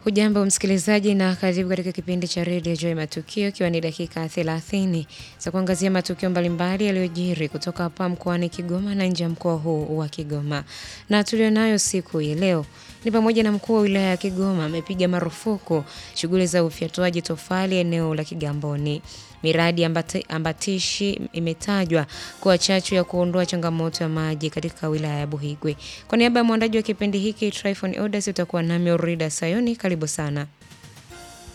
Hujambo msikilizaji na karibu katika kipindi cha redio Joy Matukio, ikiwa ni dakika 30 za kuangazia matukio mbalimbali yaliyojiri kutoka hapa mkoani Kigoma na nje ya mkoa huu wa Kigoma. Na tulionayo siku hii leo ni pamoja na mkuu wa wilaya ya Kigoma amepiga marufuku shughuli za ufyatuaji tofali eneo la Kigamboni. Miradi ambati, ambatishi imetajwa kuwa chachu ya kuondoa changamoto ya maji katika wilaya ya Buhigwe. Kwa niaba ya mwandaji wa kipindi hiki Tryphon Odas, utakuwa nami Orida Sayoni. Karibu sana.